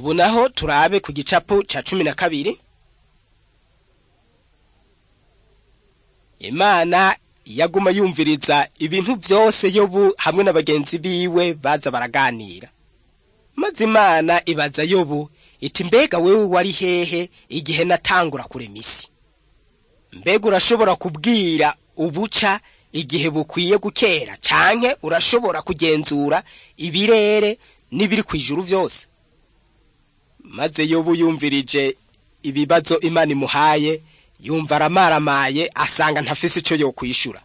ubu naho turabe ku gicapu ca cumi na kabiri imana yaguma yumviriza ibintu vyose yobu hamwe na bagenzi biwe baza baraganira maze imana ibaza yobu iti mbega wewe wari hehe igihe natangura kurema isi mbega urashobora kubwira ubuca igihe bukwiye gukera canke urashobora kugenzura ibirere n'ibiri kw'ijuru vyose maze yobu yumvirije ibibazo imana imuhaye yumva aramaramaye asanga ntafise ico yokwishura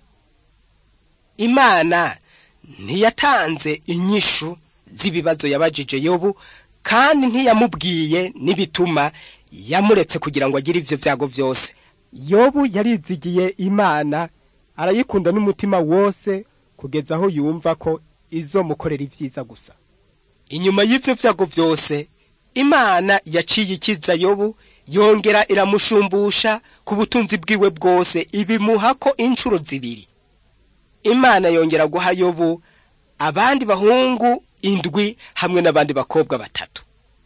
imana ntiyatanze inyishu z'ibibazo yabajije yobu kandi ntiyamubwiye n'ibituma yamuretse kugira ngo agire ivyo vyago vyose yobu yarizigiye imana arayikunda n'umutima wose kugeza aho yumva ko izomukorera ivyiza gusa inyuma y'ivyo vyago vyose imana yaciye ikiza yobu yongera iramushumbusha ku butunzi bwiwe bwose ibimuha ko incuro zibiri imana yongera guha yobu abandi bahungu indwi hamwe n'abandi bakobwa batatu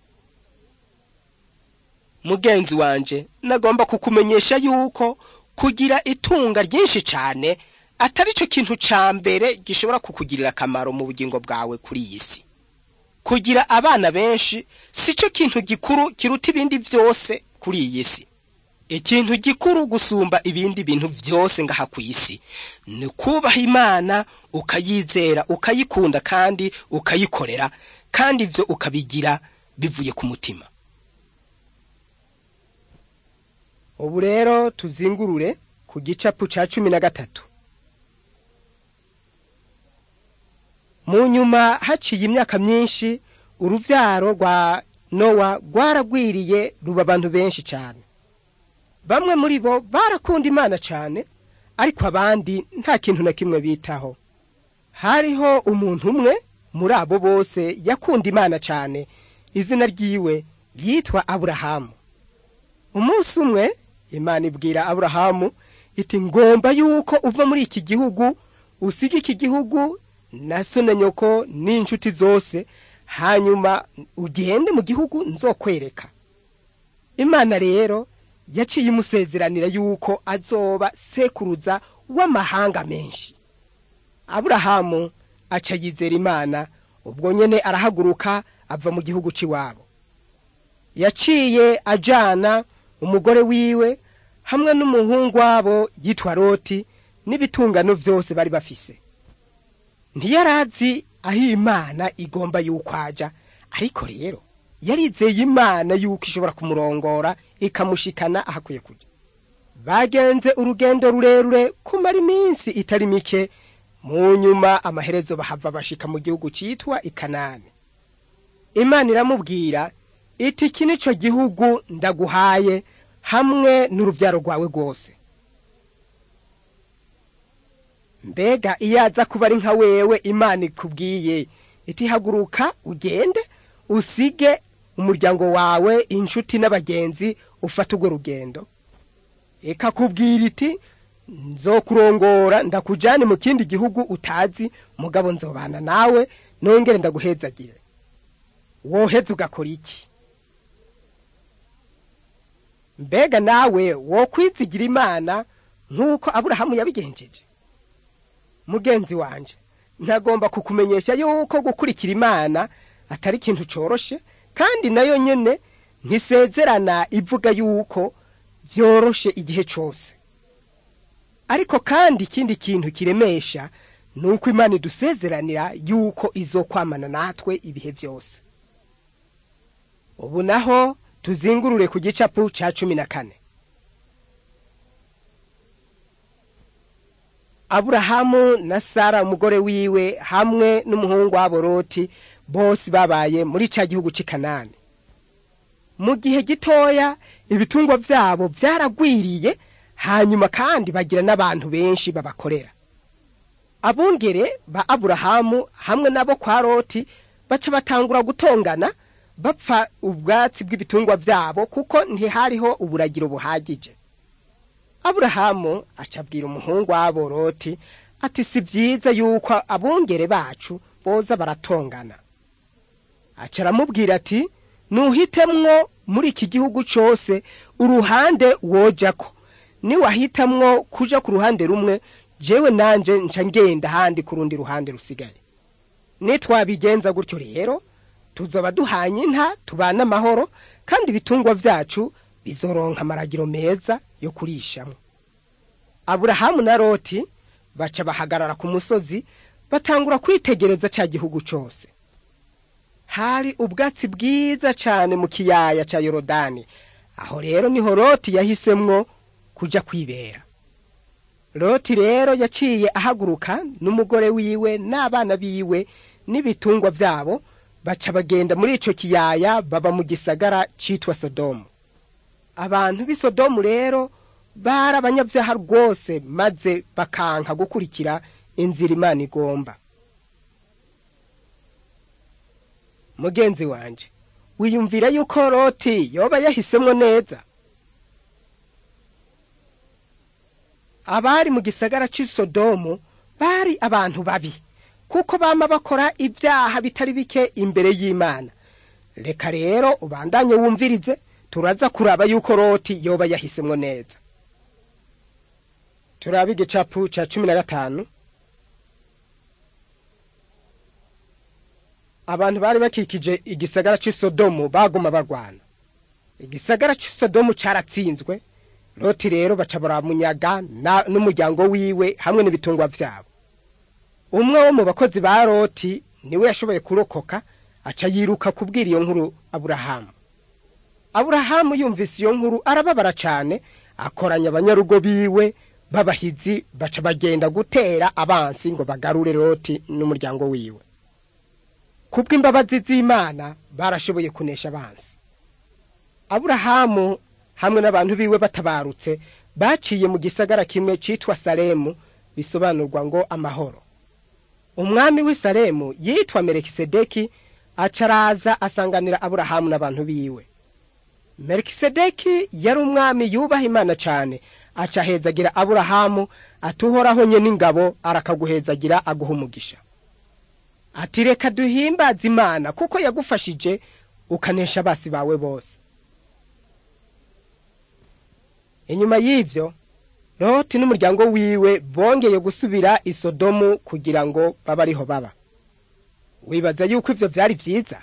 mugenzi wanje nagomba kukumenyesha yuko kugira itunga ryinshi cane atari cyo kintu ca mbere gishobora kukugirira akamaro mu bugingo bwawe kuri iyi si kugira abana benshi si cyo kintu gikuru kiruta ibindi vyose kuri iyi si ikintu gikuru gusumba ibindi bintu vyose ngaha ku isi ni kubaha imana ukayizera ukayikunda kandi ukayikorera kandi ivyo ukabigira bivuye ku mutima ubu rero tuzingurure ku gicapu ca cumi na gatatu mu nyuma haciye imyaka myinshi uruvyaro rwa nowa rwaragwiriye ruba abantu benshi cane bamwe muri bo barakunda imana cane ariko abandi nta kintu na kimwe bitaho hariho umuntu umwe muri abo bose yakunda imana cane izina ryiwe yitwa aburahamu umunsi umwe imana ibwira aburahamu iti ngomba yuko uva muri iki gihugu usiga iki gihugu na so na nyoko n'inshuti zose hanyuma ugende mu gihugu nzokwereka imana rero yaciye imusezeranira yuko azoba sekuruza w'amahanga menshi aburahamu aca yizera imana ubwo nyene arahaguruka ava mu gihugu c'iwabo yaciye ajana umugore wiwe hamwe n'umuhungu wabo yitwa loti n'ibitungano vyose bari bafise ntiyarazi aho imana igomba yuko aja ariko rero yarizeye imana yuko ishobora kumurongora ikamushikana ahakwiye kuja bagenze urugendo rurerure kumara iminsi itari mike mu nyuma amaherezo bahava bashika mu gihugu citwa ikanani imana iramubwira iti iki nico gihugu ndaguhaye hamwe n'uruvyaro rwawe rwose mbega iyo aza kuba ari nka wewe imana ikubwiye iti haguruka ugende usige umuryango wawe inshuti n'abagenzi ufata urwo rugendo ikakubwira iti nzokurongora ndakujane mu kindi gihugu utazi mugabo nzobana nawe nongere ndaguhezagire woheza ugakora iki mbega nawe wokwizigira imana nk'uko aburahamu yabigenjeje mugenzi wanje ntagomba kukumenyesha yuko gukurikira imana atari ikintu coroshe kandi nayo nyene ntisezerana ivuga yuko vyoroshe igihe cose ariko kandi ikindi kintu kiremesha ni uko imana idusezeranira yuko izokwamana natwe ibihe vyose ubu naho tuzingurure ku gicapu ca cumi na kane aburahamu na sara umugore wiwe hamwe n'umuhungu wabo loti bose babaye muri ca gihugu c'i kanani mu gihe gitoya ibitungwa vyabo vyaragwiriye hanyuma kandi bagira n'abantu benshi babakorera abungere ba aburahamu hamwe nabo kwa loti baca batangura gutongana bapfa ubwatsi bw'ibitungwa vyabo kuko ntihariho uburagiro buhagije aburahamu aca abwira umuhungu wabo loti ati si vyiza yuko abungere bacu boza baratongana aca aramubwira ati nuhitemwo muri iki gihugu cose uruhande wojako niwahitamwo kuja ku ruhande rumwe jewe nanje nca ngenda ahandi ku rundi ruhande rusigaye nitwabigenza gutyo rero tuzoba duhanye inta tubana amahoro kandi ibitungwa vyacu bizoronka amaragiro meza yo kurishamwo aburahamu na loti baca bahagarara ku musozi batangura kwitegereza ca gihugu cose hari ubwatsi bwiza cane mu kiyaya ca yorodani aho rero niho loti yahisemwo kuja kwibera loti rero yaciye ahaguruka n'umugore wiwe n'abana biwe n'ibitungwa vyabo baca bagenda muri ico kiyaya baba mu gisagara citwa sodomu abantu b'i sodomu rero bari abanyabyaha rwose maze bakanka gukurikira inzira imana igomba mugenzi wanje wiyumvira yuko loti yoba yahisemwo neza abari mu gisagara c'i sodomu bari abantu babi kuko bama bakora ibyaha bitari bike imbere y'imana reka rero ubandanye wumvirize turaza kuraba yuko loti yoba yahisemwo neza turabe igicapu ca cumi na gatanu abantu bari bakikije igisagara c'i sodomu baguma barwana igisagara c'i sodomu caratsinzwe loti rero baca baramunyaga n'umuryango wiwe hamwe n'ibitungwa vyabo umwe wo mu bakozi ba loti niwe yashoboye kurokoka aca yiruka kubwira iyo nkuru aburahamu aburahamu yumvise iyo nkuru arababara cane akoranya abanyarugo biwe b'abahizi baca bagenda gutera abansi ngo bagarure loti n'umuryango wiwe kubw'imbabazi z'imana barashoboye kunesha abansi aburahamu hamwe n'abantu biwe batabarutse baciye mu gisagara kimwe citwa salemu bisobanurwa ngo amahoro umwami w'i salemu yitwa merekisedeki aca araza asanganira aburahamu n'abantu biwe merekisedeki yari umwami yubaha imana cane aca ahezagira aburahamu atuhoraho nye n'ingabo arakaguhezagira aguha umugisha ati reka duhimbaze imana kuko yagufashije ukanesha abasi bawe bose inyuma y'ivyo loti n'umuryango wiwe bongeye gusubira i sodomu kugira ngo babe ariho baba wibaza yuko ivyo vyari vyiza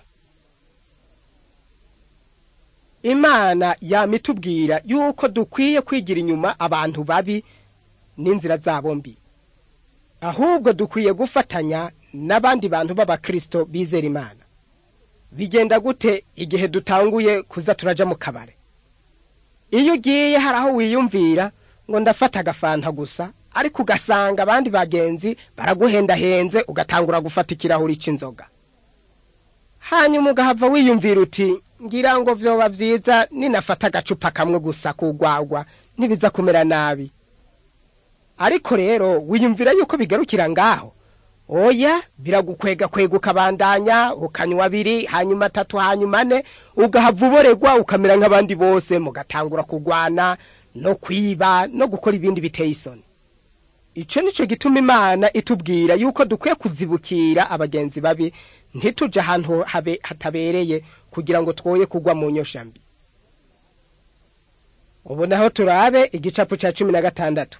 imana yama itubwira yuko dukwiye kwigira inyuma abantu babi n'inzira zabo mbi ahubwo dukwiye gufatanya n'abandi bantu b'abakristo bizera imana bigenda gute igihe dutanguye kuza turaja mu kabare iyo ugiye hari aho wiyumvira ngo ndafata agafanta gusa ariko ugasanga abandi bagenzi baraguhendahenze ugatangura gufata ikirahuri c'inzoga hanyuma ugahava wiyumvira uti ngira ngo vyoba vyiza ninafata agacupa kamwe gusa kugwagwa ntibiza kumera nabi ariko rero wiyumvira yuko bigarukira ngaho oya biragukwega kwega ukabandanya ukanywa abiri hanyuma atatu hanyuma ane ugahava uboregwa ukamera nk'abandi bose mugatangura kurwana no kwiba no gukora ibindi biteye isoni ico nico gituma imana itubwira yuko dukwiye kuzibukira abagenzi babi ntituje ahantu habe hatabereye kugira ngo twoye kugwa mu nyosha mbi ubu naho turabe igicapu ca cumi na gatandatu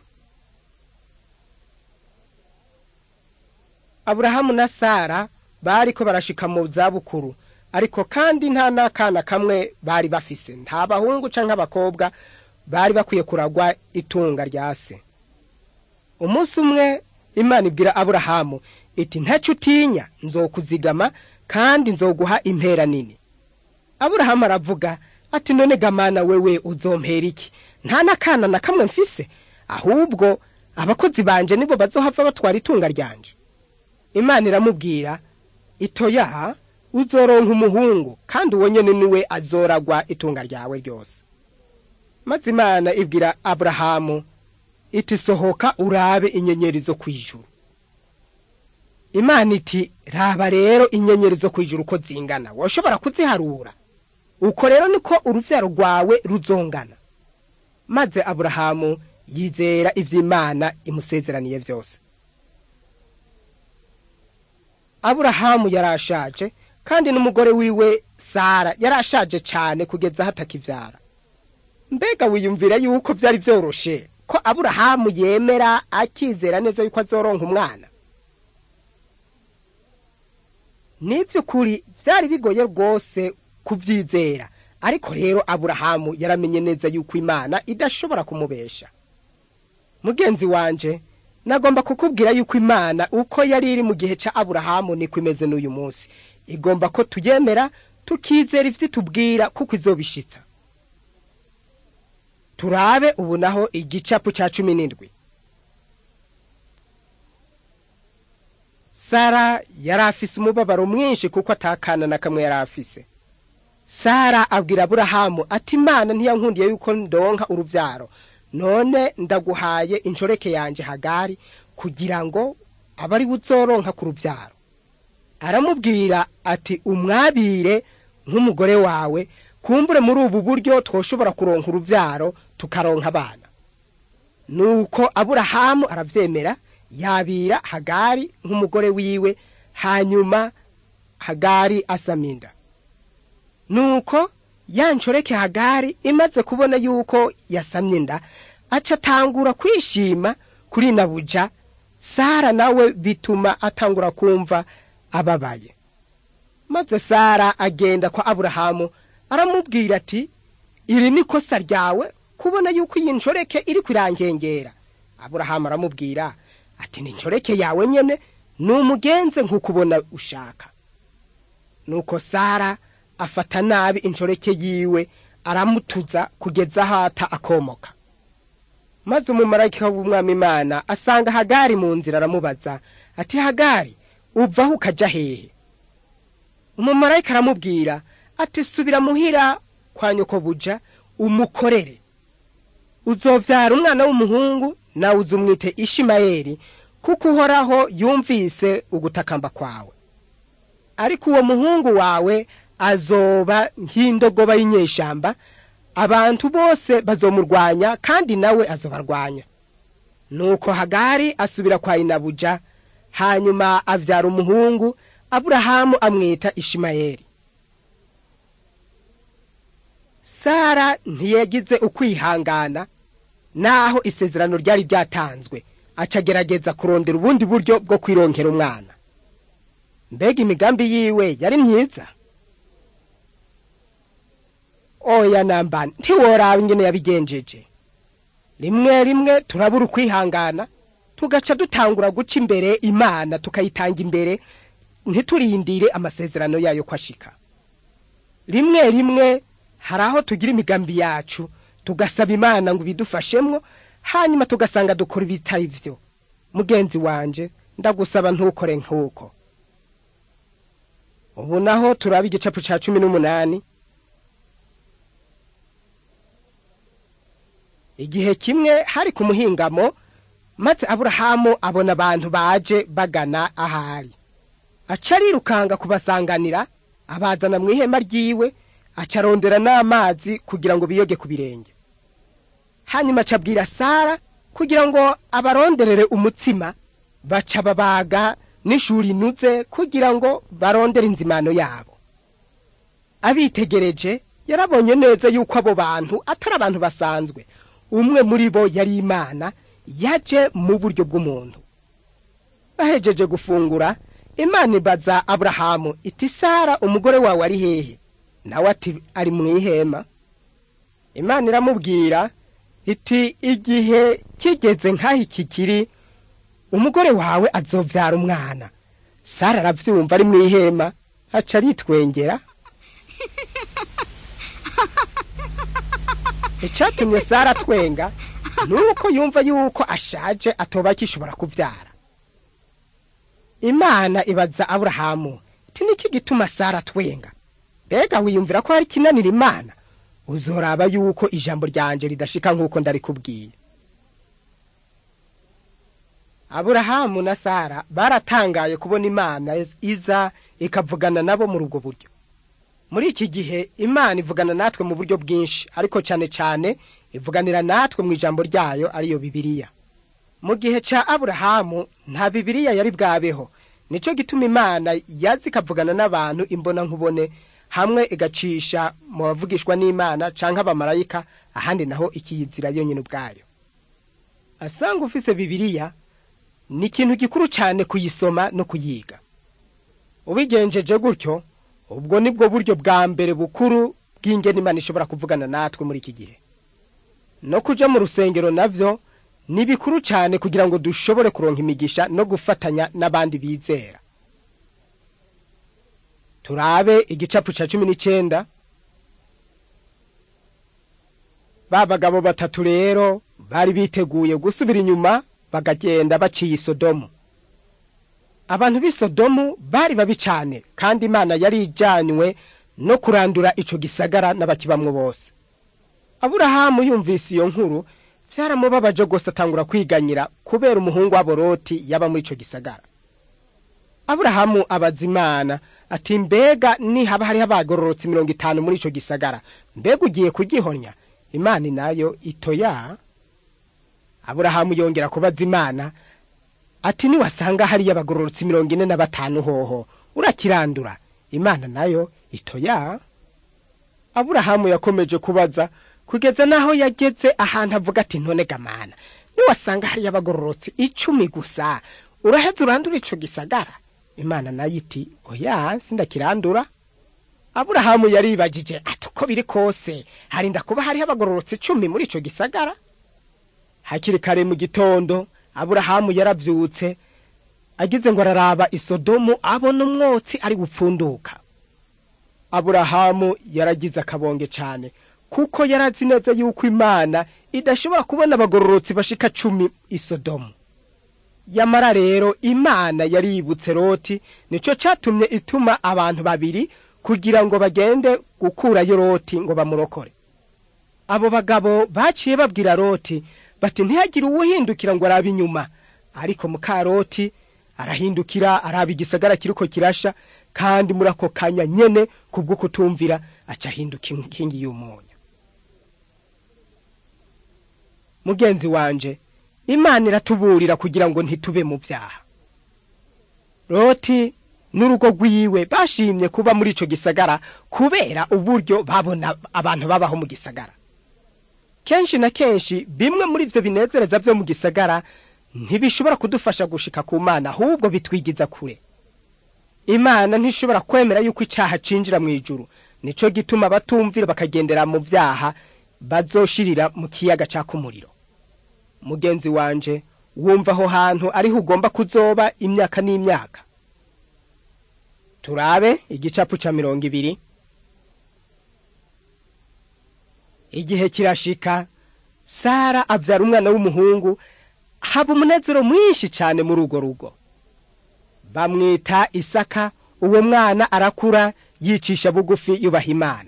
aburahamu na sara bariko barashika mu zabukuru ariko kandi nta n'akana kamwe bari bafise nta bahungu canke abakobwa bari bakwiye kuragwa itunga rya se umunsi umwe imana ibwira aburahamu iti ntaco utinya nzokuzigama kandi nzoguha impera nini aburahamu aravuga ati none gamana wewe uzompera iki nta n'akana na kamwe mfise ahubwo abakozi banje nibo bazohava batwara itunga ryanje imana iramubwira itoya uzoronka umuhungu kandi uwo nyene niwe azoragwa itunga ryawe ryose maze imana ibwira aburahamu iti sohoka urabe inyenyeri zo kw'ijuru imana iti raba rero inyenyeri zo kw'ijuru uko zingana woshobora kuziharura uko rero niko uruvyaro rwawe ruzongana maze aburahamu yizera ivy'imana imusezeraniye vyose aburahamu yarashaje kandi n'umugore wiwe sara yari ashaje cane kugeza hatakivyara mbega wiyumvira yuko vyari vyoroshe ko aburahamu yemera akizera neza yuko azoronka umwana nivy'ukuri vyari bigoye rwose kuvyizera ariko rero aburahamu yaramenye neza yuko imana idashobora kumubesha mugenzi wanje nagomba kukubwira yuko imana uko yari iri mu gihe ca aburahamu niko imeze n'uyu munsi igomba ko tuyemera tukizera ivyo itubwira kuko izobishitsa turabe ubu naho igicapu ca cumi n'indwi sara yari afise umubabaro mwinshi kuko atakana na kamwe yari afise sara abwira aburahamu ati imana ntiyankundiye yuko ndonka uruvyaro none ndaguhaye inshoreke yanje hagari kugira ngo abe ari uzoronka ku ruvyaro aramubwira ati umwabire nk'umugore wawe kumbure muri ubu buryo twoshobora kuronka uruvyaro tukaronka abana nuko aburahamu aravyemera yabira hagari nk'umugore wiwe hanyuma hagari asaminda nuko ya nshoreke hagari imaze kubona yuko yasamye inda aca atangura kwishima kuri nabuja sara nawe bituma atangura kumva ababaye maze sara agenda kwa aburahamu aramubwira ati iri ni kosa ryawe kubona yuko iyi nshoreke iri kwirangengera aburahamu aramubwira ati ni inshoreke yawe nyene numugenze nk'uko ubona ushaka nuko sara afata nabi inshoreke yiwe aramutuza kugeza hata akomoka maze umumarayika w'umwami imana asanga hagari mu nzira aramubaza ati hagari uvaho ukaja hehe umumarayika aramubwira ati subira muhira kwa nyoko buja umukorere uzovyara umwana w'umuhungu nawe uzumwite ishimayeli kuko uhoraho yumvise ugutakamba kwawe ariko uwo muhungu wawe azoba nk'indogoba y'inyeshamba abantu bose bazomurwanya kandi nawe azobarwanya nuko hagari asubira kwa inabuja hanyuma avyara umuhungu aburahamu amwita ishimayeli sara ntiyagize ukwihangana naho isezerano ryari ryatanzwe acagerageza kurondera ubundi buryo bwo kwironkera umwana mbega imigambi yiwe yari myiza oya namba ntiworaba ingene yabigenjeje rimwe rimwe turabura ukwihangana tugaca dutangura guca imbere imana tukayitanga imbere ntiturindire amasezerano yayo ko ashika rimwe rimwe hari aho tugira imigambi yacu tugasaba imana ngo ibidufashemwo hanyuma tugasanga dukora ibitari vyo mugenzi wanje ndagusaba ntukore nk'uko ubu naho turaba igicapu ca cumi n'umunani igihe kimwe hari ku muhingamo maze aburahamu abona abantu baje bagana ahari aca arirukanga kubasanganira abazana mu ihema ryiwe aca arondera n'amazi kugira ngo biyoge ku birenge hanyuma aca abwira sara kugira ngo abaronderere umutsima baca babaga n'ishuri inuze kugira ngo barondere inzimano yabo abitegereje yarabonye neza yuko abo bantu atari abantu basanzwe umwe muri bo yari imana yaje mu buryo bw'umuntu bahejeje gufungura imana ibaza aburahamu iti sara umugore wawe ari hehe nawe ati ari mu ihema imana iramubwira iti igihe kigeze nk'aho iki kiri umugore wawe azovyara umwana sara aravyumva ari mu ihema aca aritwengera icatumye sara atwenga nuko yumva yuko ashaje atoba akishobora kuvyara imana ibaza aburahamu iti niki gituma sara atwenga mbega wiyumvira ko hari kinanira imana uzoraba yuko ijambo ryanje ridashika nk'uko ndarikubwiye aburahamu na sara baratangaye kubona imana iza ikavugana nabo muri ubwo buryo muri iki gihe imana ivugana natwe mu buryo bwinshi ariko cyane cyane ivuganira natwe mu ijambo ryayo ariyo bibiliya mu gihe ca aburahamu nta bibiliya yari bwabeho nico gituma imana yazi ikavugana n'abantu imbona nkubone hamwe igacisha mu bavugishwa n'imana canke abamarayika ahandi naho ikiyizira yonyine ubwayo asanga ufise bibiliya ni ikintu gikuru cane kuyisoma no kuyiga ubigenjeje gutyo ubwo nibwo buryo bwa mbere bukuru bw'ingene imana ishobora kuvugana natwe muri iki gihe no kuja mu rusengero navyo ni bikuru cane kugira ngo dushobore kuronka imigisha no gufatanya n'abandi bizera turabe igicapu ca cumi n'icenda ba bagabo batatu rero bari biteguye gusubira inyuma bagagenda baciye isodomu abantu b'i sodomu bari babi cane kandi imana yari ijanywe no kurandura ico gisagara n'abakibamwo bose aburahamu yumvise iyo nkuru vyaramubabaje gose atangura kwiganyira kubera umuhungu wabo loti yaba muri ico gisagara aburahamu abaza imana ati mbega nihaba hariho abagororotse mirongo itanu muri ico gisagara mbega ugiye kugihonya imana nayo itoya aburahamu yongera kubaza imana ati niwasanga hariyo abagororotse mirongo ine na batanu hoho urakirandura imana nayo itoya aburahamu yakomeje kubaza kugeza naho yageze ahantu avuga ati none gamana niwasanga hariyo abagororotse icumi gusa uraheza urandura ico gisagara imana nayo iti oya sindakirandura aburahamu yaribagije ati uko biri kose harinda kuba hariho abagororotse icumi muri ico gisagara hakiri kare mu gitondo aburahamu yaravyutse agize ngo araraba isodomu abona umwotsi ari gupfunduka aburahamu yaragize akabonge cane kuko yarazi neza yuko imana idashobora kubona abagororotsi bashika cumi isodomu yamara rero imana yaributse loti nico catumye ituma abantu babiri kugira ngo bagende gukurayo loti ngo bamurokore abo bagabo baciye babwira loti bati ntihagire uwuhindukira ngo arabe inyuma ariko mukaroti arahindukira araba igisagara kiriko kirasha kandi muri ako kanya nyene kubwo kutumvira aca ahinduka inkingi y'umunyu mugenzi wanje imana iratuburira kugira ngo ntitube mu vyaha loti n'urugo rwiwe bashimye kuba muri ico gisagara kubera uburyo babona abantu babaho mu gisagara kenshi na kenshi bimwe muri ivyo binezereza vyo mu gisagara ntibishobora kudufasha gushika ku mana ahubwo bitwigiza kure imana ntishobora kwemera yuko icaha cinjira mu ijuru nico gituma batumvira bakagendera mu vyaha bazoshirira mu kiyaga caka umuriro mugenzi wanje wumva aho hantu ariho ugomba kuzoba imyaka n'imyaka turabe igicapu ca mirongo ibiri igihe kirashika sara abyara umwana w'umuhungu haba umunezero mwinshi cyane muri urwo rugo bamwita isaka uwo mwana arakura yicisha bugufi yubaha imana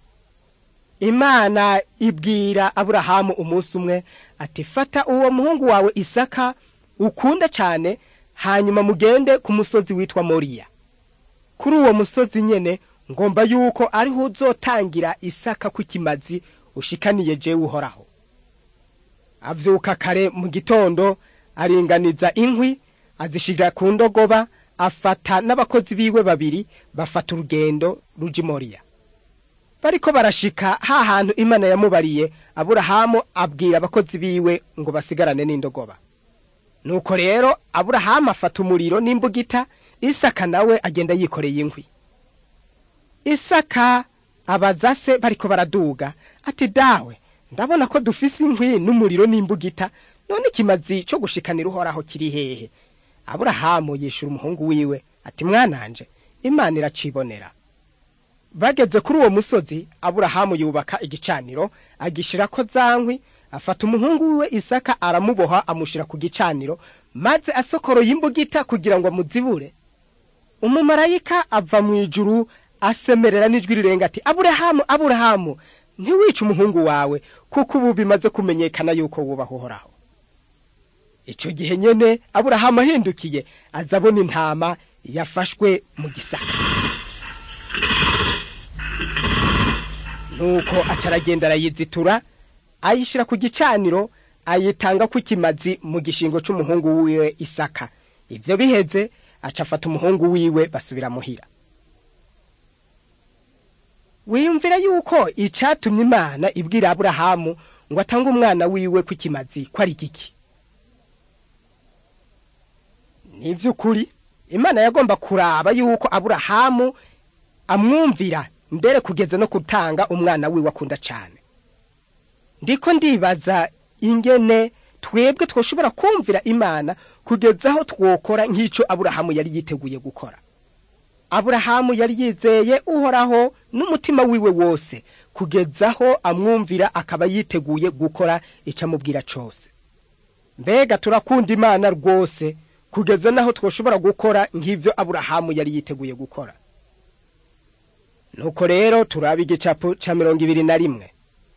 imana ibwira aburahamu umunsi umwe ati fata uwo muhungu wawe isaka ukunda cyane hanyuma mugende ku musozi witwa moriya kuri uwo musozi nyene ngomba yuko ariho uzotangira isaka kw'ikimazi ushikaniye jewe uhoraho avyuka kare mu gitondo aringaniza inkwi azishira ku ndogoba afata n'abakozi biwe babiri bafata urugendo ruja imoriya bariko barashika ha hantu imana yamubariye aburahamu abwira abakozi biwe ngo basigarane n'indogoba nuko rero aburahamu afata umuriro n'imbugita isaka nawe agenda yikoreye inkwi isaka abaza se bariko baraduga ati dawe ndabona ko dufise inkwi n'umuriro n'imbugita none ikimazi co gushikanira uhoraho kiri hehe aburahamu yishura umuhungu wiwe ati mwananje imana iracibonera bageze kuri uwo musozi aburahamu yubaka igicaniro agishirako za nkwi afata umuhungu wiwe isaka aramuboha amushira ku gicaniro maze asokoroye imbugita kugira ngo amuzibure umumarayika ava mu ijuru asemerera n'ijwi rirenga ati aburahamu aburahamu ntiwice umuhungu wawe kuko ubu bimaze kumenyekana yuko wubaha uhoraho icyo gihe nyene aburahamu ahindukiye aza abona intama yafashwe mu gisaka nuko aca aragenda arayizitura ayishira ku gicaniro ayitanga ko ikimazi mu gishingo c'umuhungu wiwe isaka ivyo biheze aca afata umuhungu wiwe basubira muhira wiyumvira yuko icatumye imana ibwira aburahamu ngo atange umwana wiwe ku kimazi ko ari giki ni iby'ukuri imana yagomba kuraba yuko aburahamu amwumvira mbere kugeza no gutanga umwana wiwe akunda cyane ndiko ndibaza ingene twebwe twoshobora kumvira imana kugeza aho twokora nk'icyo aburahamu yari yiteguye gukora aburahamu yari yizeye uhoraho n'umutima wiwe wose kugeza aho amwumvira akaba yiteguye gukora icyo amubwira cyose mbega turakunda imana rwose kugeza n'aho twoshobora gukora nk'ibyo aburahamu yari yiteguye gukora nuko rero turaba igicapu cya mirongo ibiri na rimwe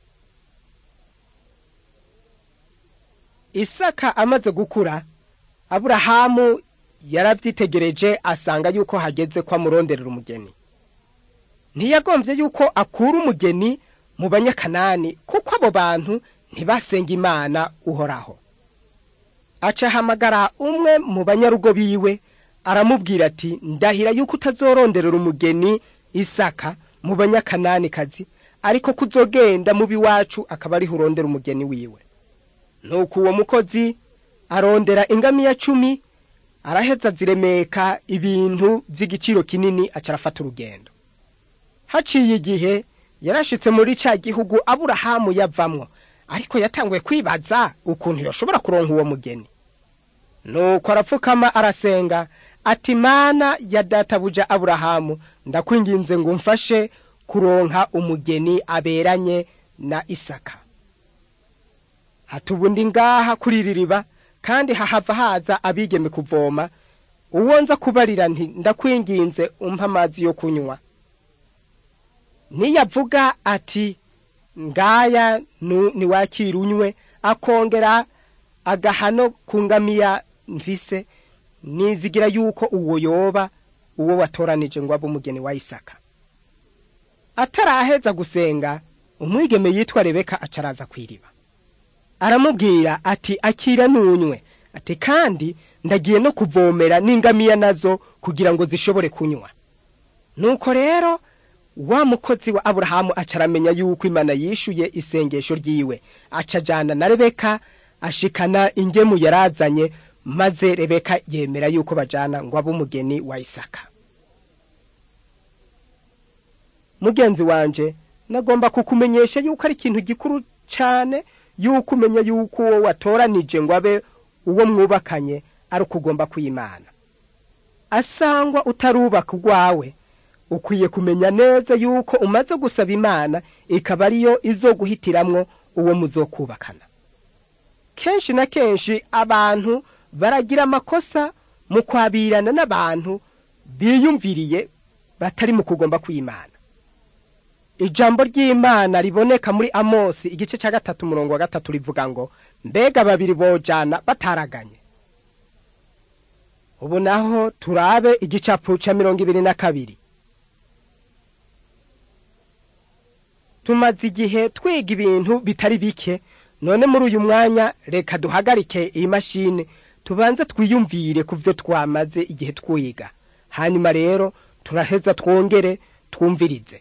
isaka amaze gukura aburahamu yarabyitegereje asanga yuko hageze ko amuronderera umugeni ntiyagombye yuko akura umugeni mu banyakanani kuko abo bantu ntibasenga imana uhoraho acahamagara umwe mu banyarugo biwe aramubwira ati ndahira yuko utazoroderera umugeni isaka mu banyakananikazi ariko kuzogenda mu biwacu akaba ariho urondera umugeni wiwe nuko uwo mukozi arondera ingamiya cumi araheza ziremeka ibintu by'igiciro kinini aca arafata urugendo haciye igihe yarashitse muri ca gihugu aburahamu yavamwo ariko yatanguye kwibaza ukuntu yoshobora kuronka uwo mugeni nuko arapfukama arasenga ati mana ya databuja aburahamu ndakwinginze ngo umfashe kuronka umugeni aberanye na isaka hatubundi ngaha kuri iri riba kandi hahava haza abigeme kuvoma uwo nza kubarira nti ndakwinginze umpa amazi yo kunywa niyavuga ati ngaya niwakira unywe akongera agahano ku ngamiya mvise nizigira yuko uwo yoba uwo watoranije ngo abe umugeni wa isaka ataraheza gusenga umwigeme yitwa rebeka acaraza kw'iriba aramubwira ati akira nunywe ati kandi ndagiye no kuvomera n'ingamiya nazo kugira ngo zishobore kunywa nuko rero wa mukozi wa aburahamu acaramenya yuko imana yishuye isengesho ryiwe acajana na rebeka ashikana ingemu yarazanye maze rebeka yemera yuko bajana ngo abe umugeni wa isaka mugenzi wanje nagomba kukumenyesha yuko ari ikintu gikuru cyane yuko umenya yuko uwo watoranije ngo abe uwo mwubakanye ari uko ugomba kwimana asangwa utarubaka urwawe ukwiye kumenya neza yuko umaze gusaba imana ikaba ariyo izo guhitiramwo uwo muzokubakana kenshi na kenshi abantu baragira amakosa mu kwabirana n'abantu biyumviriye batari mu kugomba kwimana ijambo ry'imana riboneka muri amosi igice cya gatatu umurongo wa gatatu rivuga ngo mbega babiri bojana bataraganye ubu naho turabe igicapu cya mirongo ibiri na kabiri tumaze igihe twiga ibintu bitari bike none muri uyu mwanya reka duhagarike iyi mashini tubanze twiyumvire ku byo twamaze igihe twiga hanyuma rero turaheza twongere twumvirize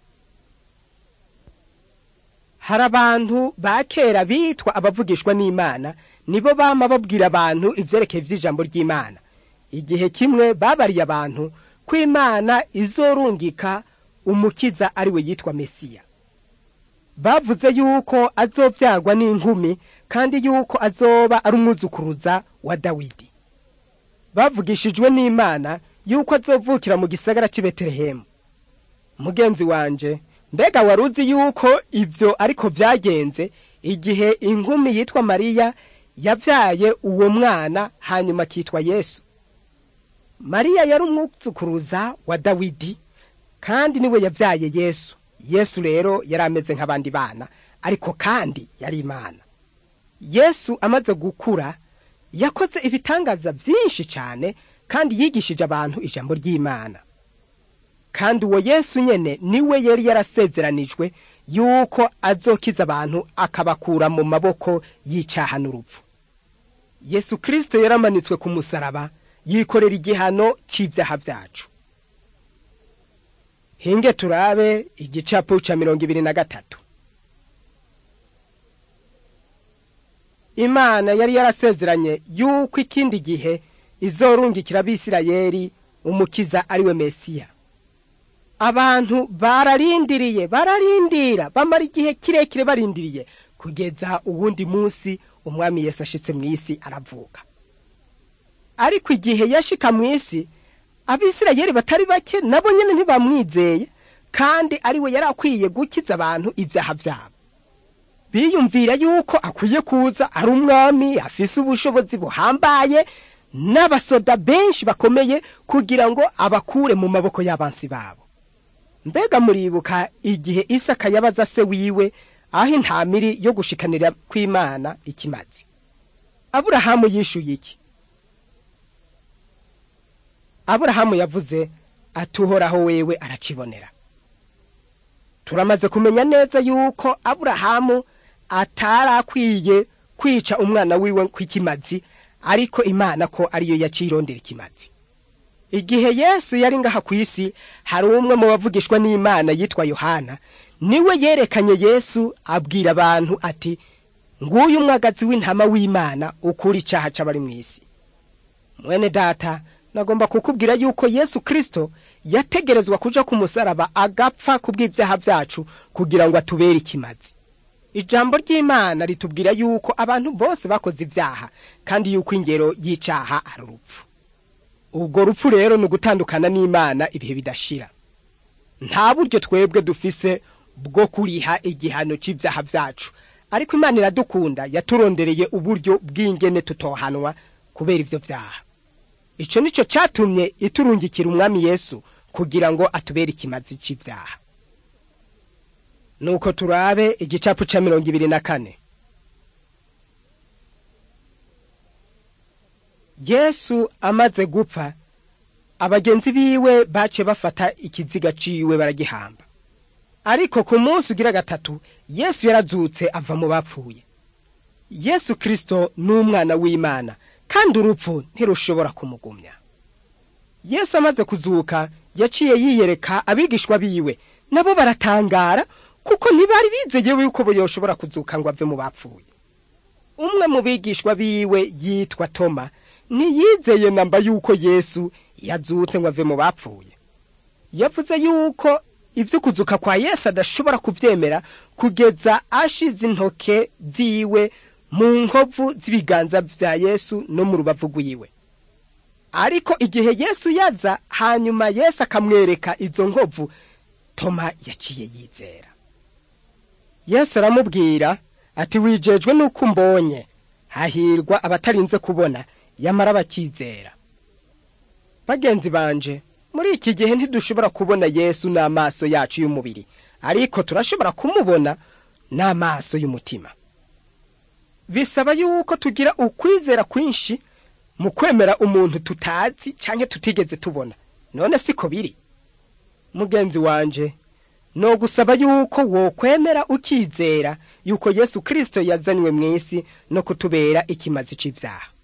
hari abantu ba kera bitwa abavugishwa n'imana nibo bama babwira abantu ibyerekeye by'ijambo ry'imana igihe kimwe babariye abantu ko imana izorungika umukiza ari we yitwa mesiya bavuze yuko azobyagwa n'inkumi kandi yuko azoba ari umwuzukuruza wa dawidi bavugishijwe n'imana yuko azovukira mu gisagara cy'i betelehemu mugenzi wanje mbega wari uzi yuko ibyo ariko byagenze igihe inkumi yitwa mariya yabyaye uwo mwana hanyuma akitwa yesu mariya yari umwuzukuruza wa dawidi kandi niwe yabyaye yesu yesu rero yari ameze nk'abandi bana ariko kandi yari imana yesu amaze gukura yakoze ibitangaza byinshi cyane kandi yigishije abantu ijambo ry'imana kandi uwo yesu nyene niwe yari yarasezeranijwe yuko azokiza abantu akabakura mu maboko y'icaha n'urupfu yesu kirisito yaramanitswe ku musaraba yikorera igihano cy'ibyaha byacu hinge turabe igicapu ca mirongo ibiri na gatatu imana yari yarasezeranye yuko ikindi gihe izorungikira abisirayeli umukiza ari we mesiya abantu bararindiriye bararindira bamara igihe kirekire barindiriye kugeza uwundi munsi umwami yesu ashitse mu isi aravuka ariko igihe yashika mu isi abisirayeli batari bake nabo nyene ntibamwizeye kandi ari we yari akwiye gukiza abantu ibyaha byabo biyumvira yuko akwiye kuza ari umwami afise ubushobozi buhambaye n'abasoda benshi bakomeye kugira ngo abakure mu maboko y'abansi babo mbega muribuka igihe isaka yabaza se wiwe aho intamiri yo gushikanira kw'imana ikimazi aburahamu yishuye iki aburahamu yavuze ati uhoraho wewe aracibonera turamaze kumenya neza yuko aburahamu atari akwiye kwica umwana wiwe kw'ikimazi ariko imana ko ariyo yacirondera ikimazi igihe yesu yari ngaha ku isi hari umwe mu bavugishwa n'imana yitwa yohana niwe yerekanye yesu abwira abantu ati nguyu umwagazi w'intama w'imana ukura icaha c'abari mu isi mwene data nagomba kukubwira yuko yesu kristo yategerezwa kuja ku musaraba agapfa kubw'ibyaha byacu kugira ngo atubere ikimazi ijambo ry'imana ritubwira yuko abantu bose bakoze ibyaha kandi yuko ingero y'icaha ari urupfu ubwo rupfu rero ni ugutandukana n'imana ibihe bidashira nta buryo twebwe dufise bwo kuriha igihano c'ibyaha byacu ariko imana iradukunda yaturondereye uburyo bw'ingene tutohanwa kubera ivyo vyaha ico nico catumye iturungikira umwami yesu kugira ngo atubere ikimazi c'ivyaha nuko turabe igicapu ca mirongo ibiri na kane yesu amaze gupfa abagenzi biwe bace bafata ikiziga ciwe baragihamba ariko ku munsi ugira gatatu yesu yarazutse ava mu bapfuye yesu kristo ni umwana w'imana kandi urupfu ntirushobora kumugumya yesu amaze kuzuka yaciye yiyereka abigishwa biwe nabo baratangara kuko ntibari bizeye yuko yoshobora kuzuka ngo ave mu bapfuye umwe mu bigishwa biwe yitwa toma ntiyizeye namba yuko yesu yazutse ngo ave mu bapfuye yavuze yuko ibyo kuzuka kwa yesu adashobora kubyemera kugeza ashize intoke ziwe mu nkovu z'ibiganza bya yesu no mu rubavu rwiwe ariko igihe yesu yaza hanyuma yesu akamwereka izo nkovu toma yaciye yizera yesu aramubwira ati wijejwe n'uko umbonye hahirwa abatarinze kubona yamara bakizera bagenzi banje muri iki gihe ntidushobora kubona yesu n'amaso yacu y'umubiri ariko turashobora kumubona n'amaso y'umutima bisaba yuko tugira ukwizera kwinshi mu kwemera umuntu tutazi canke tutigeze tubona none siko biri mugenzi wanje no gusaba yuko wokwemera ukizera yuko yesu kristo yazanywe mw'isi no kutubera ikimazi c'ivyaha